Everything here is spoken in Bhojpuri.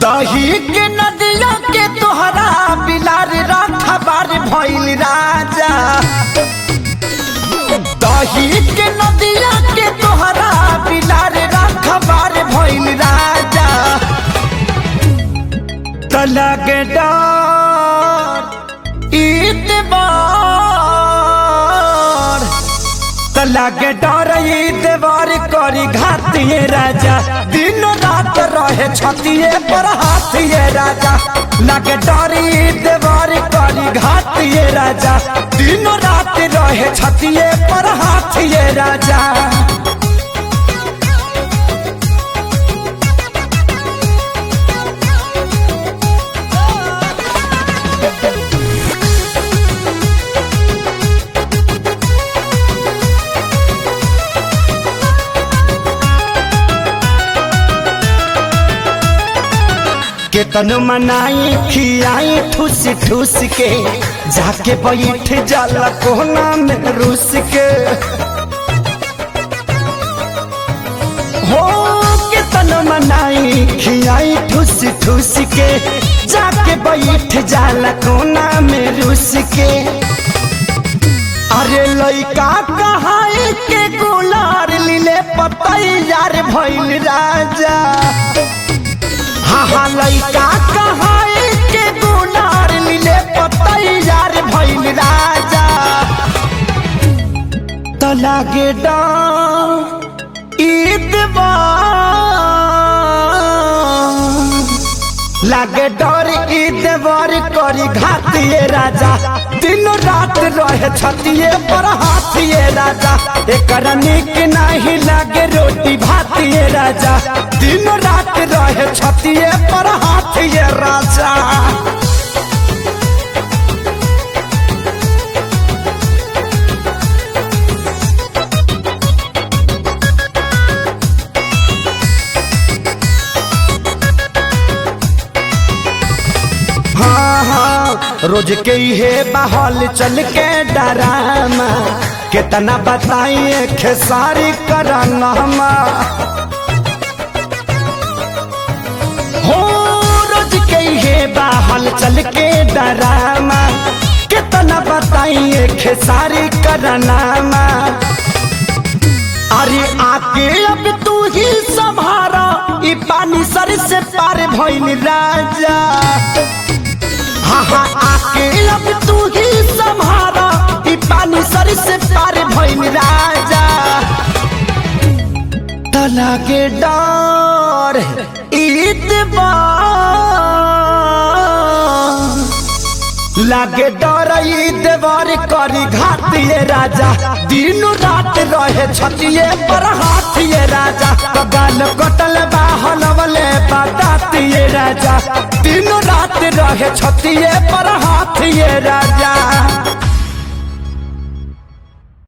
दही के नदिया के तोहरा बिलार रखबार भइल राजा दही के नदिया के तोहरा बिलार रखबार भइल राजा तलग डर ईतबार तलग डर ईतबार करी घातिए राजा दिन रात रहे छतिए पर हाथिए राजा लगे डर ईतबार करी घातिए राजा दिन रात रहे छतिए पर हाथिए राजा केतन मनाई खियाई ठूस ठूस के जाके बैठ जाला कोना में रूस के हो केतन मनाई खियाई ठूस ठूस के जाके बैठ जाला कोना में रूस के अरे लइका कहाई के गुलार लीले पतैयार भइल राजा हाँ हाँ लइका कहाई के गुनार मिले पतैयार भइल राजा तो लागे ईदबा लागे डर ईदबर करी घातिए राजा दिन रात रहे छतिए पर हाथिए राजा एकर निक नहीं लागे रोटी भातिए राजा दिन रात रहे छतिए पर हाथिए राजा हाँ हाँ रोज के हे बहल चल के डरामा कितना बताइए खेसारी करनमा हो रोज के हे बहल चल के डरामा कितना बताइए खेसारी करनामा अरे आके अब तू ही संभारा ई पानी सर से पार भइल राजा हाँ हाँ आके अब तू ही संभारा ई पानी सर से पार भइल राजा तला के डर ईदबार लागे डर देवर करी घातिए राजा दिन रात रहे छतिए पर हाथिए राजा कगाल कटल बाहल वाले बतातिए राजा दिन रात रहे छतिए पर हाथिए राजा